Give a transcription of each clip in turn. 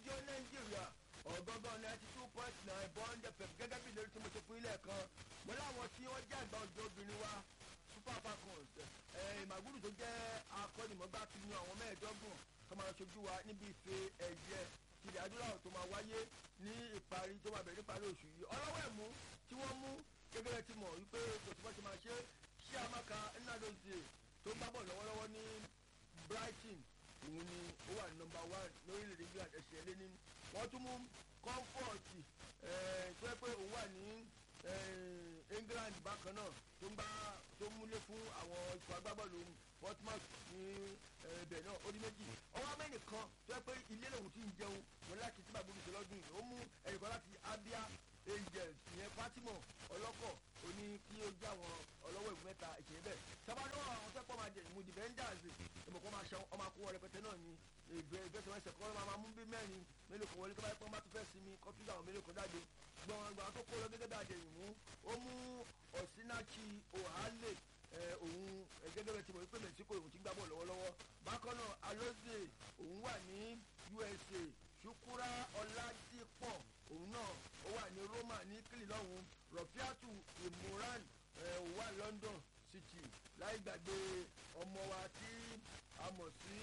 rédíò nàìjíríà ọ̀gángan ninety two point nine bond fm gẹ́gẹ́ bí ìlérí tí mo ṣe fún ilé ẹ̀kan mo láwọn tí wọ́n jẹ́ àgbà ọjọ́ obìnrin wa super falcons ìmàgúrù tó jẹ́ akọ́nìmọ̀gbá ti yan àwọn mẹ́ẹ̀ẹ́dọ́gbọ̀n tó máa ṣojú wa níbi ife ẹ̀yẹ tilẹ̀ adúláwọ̀ tó máa wáyé ní ìparí tó máa bẹ̀rẹ̀ níparí oṣù yìí ọlọ́wọ́ ẹ̀mú tí wọ́n mú gẹ́gẹ́ ti mọ̀ wípé kò tí wọ́n ti máa ṣe ṣé amaka nnadozie tó ń gbábọ̀ lọ́wọ́lọ́wọ́ ní brighton òun ni ó wà ní nọmba one lórílẹ̀‐èdè england ẹ̀ṣẹ̀ lé ní wọ́n tún mú comfort tó yẹ pé òun wà ní england bákan náà tó ń gbá tó ń múlé fún àwọn ikọ̀ agbábọ́ọ̀lù portsmouth ní ibẹ̀ náà ó ní méjì ọwọ́ amẹ́nì kan tó yẹ pé ilé lòun ti ń jẹun wọn láti tí bàbá olùsọ lọ́dún yìí ó mú ẹnìkan láti abia angels ìyẹn fatima ọlọ́kọ̀ ó ní kí ó jẹ́ àwọn ọlọ́wọ́ ìwé mẹ́ta ìṣẹ̀lẹ̀ bẹ́ẹ̀ sábàdàn àwọn tó pọ̀ máa jẹ ìmú defenders ìmọ̀kọ́ máa ṣe ọmọ akówó rẹpẹtẹ náà ní ìgbésẹ̀wẹsẹ̀ kọ́ máa mú bí mẹ́rin mélòó kan wọlé tó bá yẹ pé wọ́n bá tún fẹ́ sinmi kọ́ tún àwọn mélòó kan jáde gbọ̀n gbọ̀n tó kó lọ gẹ́gẹ́ bí àjẹyìn mú ó mú ọ̀sínáàkì òhálè òun gẹ́gẹ́ bẹ́ẹ̀ ti mọ̀ wípé mexico òun ti gbá bọ̀ lọ́wọ́lọ́wọ́ bákan náà alóze òun wà ní usa ṣukura ọládìpọ̀ òun náà ó wà ní roma ní kílì lọ́hùn rọ̀fíàtù ìmúran òun wà london city láì gbàgbé ọmọ wa tí a mọ̀ sí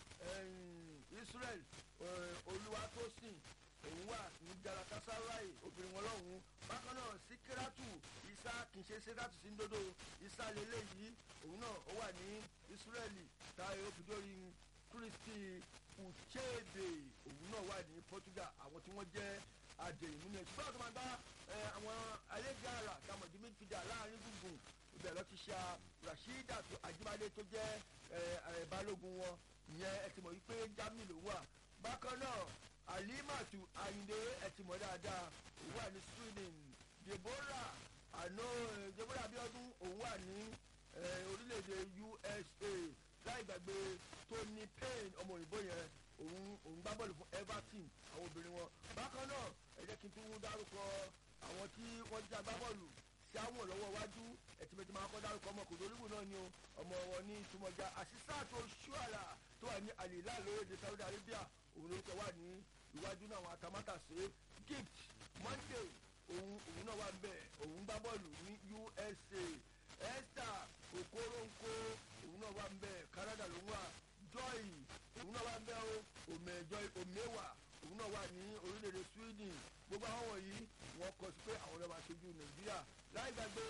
israel olúwatósìn òun wà ní galatasaray obìnrin wọn lọ́hùn bákan náà síkírátù isa kì í ṣe síkírátù sí ndodo isa lélẹ́yìí òun náà ó wà ní israeli táyé òfìdórí kristi uchebe òun náà wà ní portugal àwọn tí wọ́n jẹ́ àjẹyìnmú ni ṣùgbọ́n àti máa gbá àwọn àlejò àrà tàmọ̀dé midfielder láàrin gbùngbùn ibẹ̀ lọ ti ṣe rasheeda ajibade tó jẹ́ balógun wọn ìyẹn ẹ ti mọ̀ wípé germany ló wà bákan náà alimatu ayinde ẹ ti mọ̀ dáadáa òun wà ní sweden deborah àná deborah abiodun òun wà ní orílẹ̀-èdè usa láì gbàgbé tony payne ọmọ òyìnbó yẹn òun òun gbá bọ́ọ̀lù fún everton àwọn obìnrin wọn bákan náà ẹ jẹ́ kí n tún dárúkọ àwọn tí wọ́n jẹ́ agbábọ́ọ̀lù sí àwọn lọ́wọ́ iwájú ẹ̀tìmẹ̀tì máa kọ́ dárúkọ ọmọ kò lóríwò náà ni o ọmọ wọn ní ìtumọ̀já àṣìṣàtò ṣúàlà tó wà ní àlìlá lórílẹ̀ saudi arabia òun lórúkọ wà ní iwájú náà àwọn atamátàsé gift monday òun òun náà wà ń bẹ̀ òun gbá bọ́ọ̀lù ní usa esther okoronko òun náà wà ń bẹ̀ canada ló ń wà joy òun náà wà ń bẹ́ o òmẹ̀jọ òmẹ̀wà òun náà wà ní orílẹ̀-èdè sweden gbogbo àwọn wọ̀nyí wọ́n kọ sí pé àwọn ọlọ́ba aṣojú nàìjíríà láì gbàgbé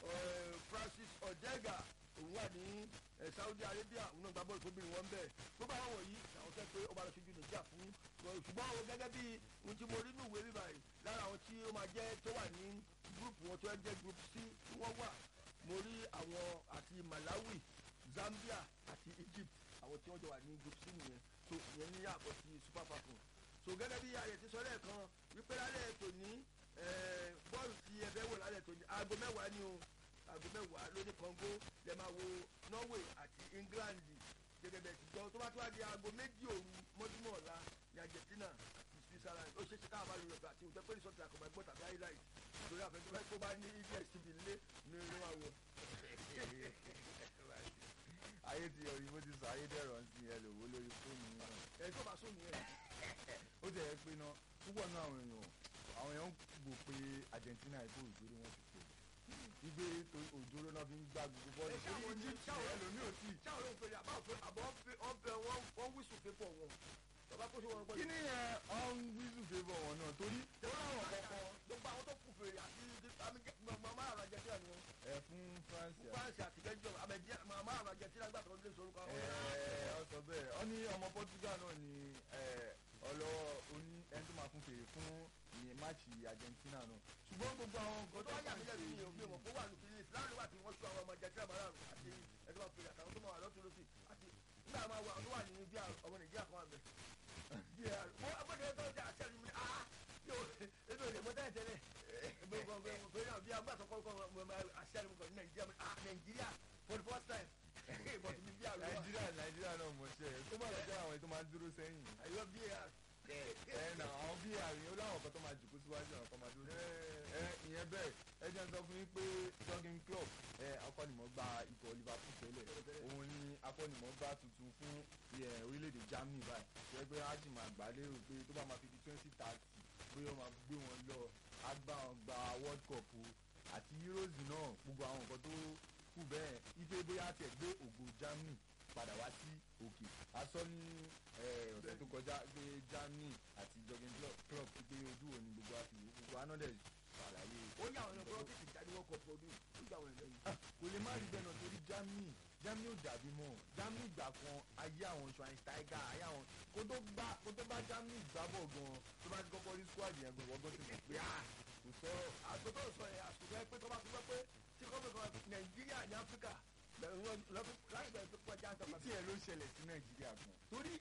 francis odega òun wà ní saudi arabia òun náà gba bọ́ọ̀lù fóbìnrin wọn bẹ́ẹ̀ gbogbo àwọn wọ̀nyí làwọn fẹ́ pé ọba aṣojú nàìjíríà fún ṣùgbọ́n àwọn gẹ́gẹ́ bí ohun tí mo rí nínú ìwé bíbá yìí lára àwọn tí ó máa jẹ́ tó wà ní gúrùpù wọn tó jẹ́ gúrùpù c tí wọ́n wà mo rí àwọn àti malawi zambia àti egypt àwọn tí wọ́n jọ wà ní group c nìyẹn so ìyẹn ní àbọ̀ sí super falcon so gẹ́gẹ́ bí ayẹ̀ ti sọ lẹ́ẹ̀kan wípé lálẹ́ tòní bọ́ọ̀lù tí ẹ fẹ́ wò lálẹ́ tòní aago mẹ́wàá ni o aago mẹ́wàá lóní congo lè máa wo norway àti england gẹ́gẹ́ bẹ́ẹ̀ ti jọ tó bá tó wá di aago méjì òru mọ́júmọ́ ọ̀la ní argentina àti switzerland ó ṣe é ṣe káwọn bá lè lọ́gbà àti òtẹ́ pé resort àkọ́mọ́ ẹgbọ́n tàbí highlight lórí àfẹ́sọ́fẹ́ tó bá ní dstv nílé ní ìlú àwọ̀ ayé ti yọ òyìnbó ti sọ ayé dẹ̀rọ̀ ń sin ẹlòwó lórí fóònù náà. ẹ tó bá sóònù yẹn. ó ti ẹ̀ pé náà púpọ̀ náà àwọn èèyàn àwọn èèyàn ń gbò pé argentina ìbò ìgbéró wọn ti pè igbe òjòrò náà fi ń gbá gbogbo bọ́ọ̀lù ẹ ṣáwọn ní egypt ṣáwọn ẹlòmíì ò tí ì. ṣáwọn ló ń pèrè àbá òfin àbọ̀ ọbẹ̀ wọn wíṣù pépọ̀ wọn bàbá kó ṣe wọn pẹ̀lú. kí ni yẹn ọ̀n wíṣù favour wọn náà torí tẹ̀wọ́n àwọn kọ̀ọ̀kan gbogbo àwọn tó kù fèrè àti màmá àrùn àjẹsíra ni wọn. ẹ fún france àti france àti belgium àbẹ̀jẹ́ màmá àrùn àjẹsíra gbà tó ń lé sorúkọ àwọn. ẹ ọ sọ bẹ́ẹ̀ ọ ní ọmọ portugal náà ni ọlọ́wọ́ oní ẹni tó máa fún fèrè fún ìyẹn máàcì argentina náà ṣùgbọ́n gbogbo àwọn kò tó wáyà mílẹ̀ nínú ìyẹn òfin mọ̀ kó wà ní fílíìs láàrin wà tí wọ́n ṣú àwọn ọmọ àjẹsíra màmá àrùn àti ẹ̀dọ́ máa fèrè àtàwọn tó máa wà lọ́tún lọ́sì àti nígbà máa wà tó wà ní bí ọmọ nàìjíríà kan wà mẹ́. wọ́n agbọ́dọ̀ tó jẹ́ àṣẹ mi ah yóò ebi ò lè mọ tẹ́lẹ̀ tẹ́lẹ̀ gbogbo gbogbo náà bí agbátọ̀ kọ́kọ́ àṣẹ mi kọ̀ ní nàìjíríà ah nàìjíríà for the first time but mi bí àrùn wa nàìjíríà nàìjíríà náà mọ̀ ṣe ẹ̀ tó bá lọ jẹ́ àwọn ètò máa ń dúró sẹ́yìn àyọ̀ bí ẹ nà àwọn bí àrùn ó láwọn kan tó máa jòkó síwájú àwọn kan máa dúró ẹ ìyẹn bẹ́ẹ̀ ẹ jẹ́ n sọ fún yín pé jogging club ẹ akọ́nìmọ̀gbá ikọ̀ liverpool tẹ́lẹ̀ òun ni akọ́nìmọ̀gbá tuntun fún ẹ, orílẹ̀-èdè germany báyìí ṣe pé a sì máa gbà lérò pé tó bá máa fi di twenty thirty bóyá ó máa gbé wọn lọ á gbá wọn gba world cup o àti euros náà gbogbo àwọn nǹkan tó kù bẹ́ẹ̀ ife bóyá tiẹ̀ gbé ògo germany padà wá sí òkè asọ́ ní eh, ọ̀sẹ̀ tó kọjá pé germany àti jogging club club ti pé ojú òní gbogbo àti ìwé gbogbo anọ́dẹ̀ ṣàlàyé ó yà àwọn ọ̀nà bọ́ọ̀kì jáde wọ́n kọ̀ fọdún ó gbà wọn lẹ́yìn. kò lè má rí bẹ́ẹ̀ náà torí germany germany ò dàbí mọ́ germany ìgbà kan ayé àwọn schweinsteiger ayé àwọn kó tó gbá kó tó bá germany gbá bọ̀ gan tó bá ti kọ́kọ́ rí squad yẹn gan wọ́n gan ti mọ̀ pé ah kò sọ̀rọ̀ àtúntò sọ yẹn àtúntò yẹn pé tó bá fi gbọ́ pé tí kò fi kan nàìjíríà ní áfíríkà lọ́dún láti bẹ̀rẹ̀ tó kọjá àtàkùn tí ẹ ló ṣẹlẹ̀ sí nàìjíríà gan torí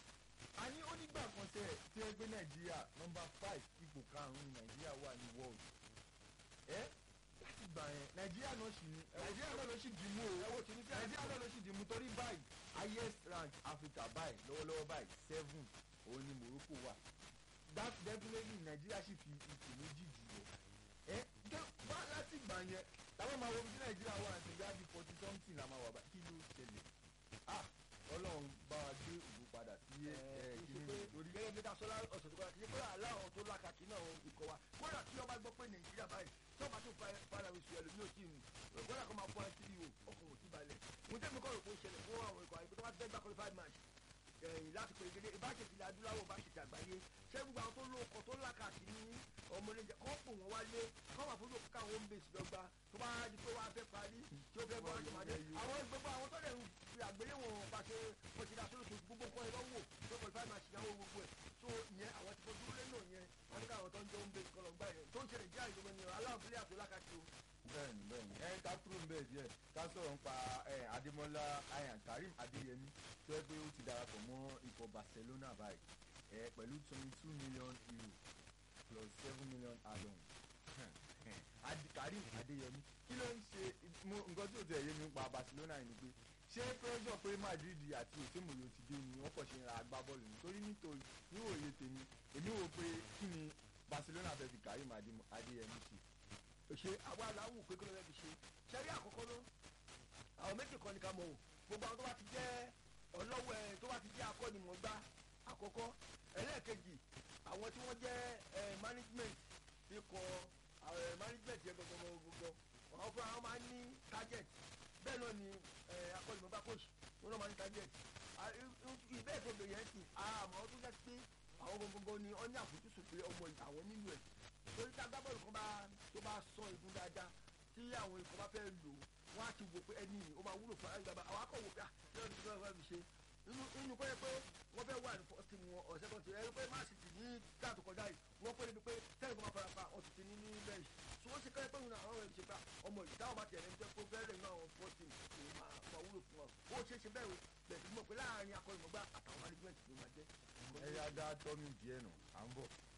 a ní onígbà kan tẹ tí ẹ gbé nàìjíríà nọmba five ipò karùn-ún ní nàìjíríà wà ní world ẹ láti gbà yẹn nàìjíríà náà sì ní nàìjíríà náà ló sì dì mú o ẹ̀wọ̀n tí ní sí nàìjíríà náà ló sì dì mú torí báyìí highest rank africa báyìí lọ́wọ́lọ́wọ́ báyìí seven òun ni morocco wà that definitely nàìjíríà sì fi ipò méjì jù lọ ẹ jẹ bá láti gbà yẹn táwọn máa wo bí nàìjíríà wà ní ìgbà bíi forty something la máa wà bá kí ló ṣẹlẹ̀ ah ọlọ́run bá wa gbé ògo padà sí ẹ ẹ kí ni lórí gẹ́gẹ́ bí dasọ́lá ọ̀sẹ̀ tó kọjá kí pé aláwọ̀ tó lákàkí náà ikọ̀ wa kódà tí ọba gbọ́ pé nàìjíríà báyìí tí ọba tó fara wíṣọ ẹlòmíì ò tí ì mú kódà kó máa fọ́ ẹ síbi ọkọ̀ ò tí balẹ̀ mo tẹ́ mi kọ́ rò pé ó ṣẹlẹ̀ fún àwọn ikọ̀ àyíkó tó bá ti fẹ́ gbá qualified match ẹ̀yìn láti pè gẹ́gẹ́ ìbáṣepọ̀ ilẹ̀ adúláwọ̀ bá ṣètì àgbáyé ṣé gbogbo àwọn tó lóko tó lákàkí ní ọmọlẹ́jẹ kọ́ pò wọ́n wálé kọ́ wà fún lóko káwọn home base lọ́gba tó bá di pé wọ́n á fẹ́ parí tí ó fẹ́ bọ́ ọ̀rọ̀ tòmátì àwọn gbogbo àwọn tó lè fi àgbéléwọ̀n pàṣẹ pọ̀ṣẹ̀dá sórí oṣù gbogbo nǹkan ẹ̀rọ wò tó qualified match ìyàwó gbogbo ẹ̀ tó ìyẹn àwọn ti fojú lé náà yẹn wọ́n ní káwọn tó ń jẹ́ home base kọ́ lọ́gbà yẹn tó ń ṣẹlẹ̀ jẹ́ àìsàn ni aláwọ̀ fílẹ̀ àti lákàtì o bẹ́ẹ̀ni bẹ́ẹ̀ni ẹ ká kúrò ń bẹ́ẹ̀ díẹ̀ ká sọ̀rọ̀ nípa ẹ adémọ́lá ayan karim adéyẹmí tó yẹ pé ó ti darapọ̀ mọ́ ikọ̀ barcelona báyìí ẹ pẹ̀lú twenty two million euro plus seven million add-on Adi- karim adéyẹmí kí ló ń ṣe mo nǹkan tí ò tẹ̀ yé mi nípa barcelona yìí ni pé ṣé pressure pé madrid àti òsèmòye ti dé ni wọ́n kàn ṣe ń ra agbábọ́ọ̀lù nítorí nítorí níwòye tèmi èmi wò pé kí ni barcelona fẹ́ fi karim Adé- adéyẹmí ṣe ṣe àwa aláwù pé kí ló fẹ́ fi ṣe ṣẹ́rí àkọ́kọ́ ló àwọn méjì kan ní ká mọ̀ o gbogbo àwọn tó bá ti jẹ́ ọlọ́wọ́ ẹ̀ tó bá ti jẹ́ akọ́nimọ̀gbá àkọ́kọ́ ẹlẹ́ẹ̀kejì àwọn tí wọ́n jẹ́ ẹ̀ management ikọ̀ ẹ̀ management yẹn gbogbo gbogbo àwọn fúnra wọn máa ń ní target bẹ́ẹ̀ náà ni ẹ̀ akọ́nimọ̀gbá coach wọn náà máa ń ní target ìbẹ́ẹ̀ tó bẹ̀rẹ̀ yẹn sì àmọ́ tó jẹ́ pé àwọn gbogbo ni wọ́n ní àfojúsùn pé ọmọ àwọn nílò ẹ̀ torí tí agbábọ́ọ̀lù kan bá tó bá sọ igun dáadáa tí àwọn ikọ̀ bá fẹ́ lò wọ́n á ti wò pé ẹni yìí ó máa wúlò fún àgbàbà àwọn akọ̀ wò pé ah ṣé ọdún tó fẹ́ fi ṣe inú inú kọ́ yẹ pé wọ́n fẹ́ wà ní fọ́ọ̀tì wọn ọ̀sẹ̀ kan ti ẹni pé má sì ti ní táàtù kọjá yìí wọ́n pé níbi pé tẹ́lẹ̀ kó máa fara pa ọ̀sùn ti ní ní bẹ́ẹ̀ tí wọ́n ṣe kọ́ yẹ pé òun àwọn ẹ̀ṣẹ̀ pa ọmọ yìí táwọn bá tiẹ̀ lẹ́nu tẹ́ kó fẹ́ẹ́ lẹ́nu àwọn fọ́ọ̀tì kò máa máa wúlò fún wọn ó ṣe é ṣe bẹ́ẹ̀ o bẹ̀ẹ̀ tí mo pé láàárín akọ́nìmọ̀gbá àtàwọn management ló máa jẹ́. ẹ̀yà dá tọ́mì díẹ̀ nù à ń bọ̀.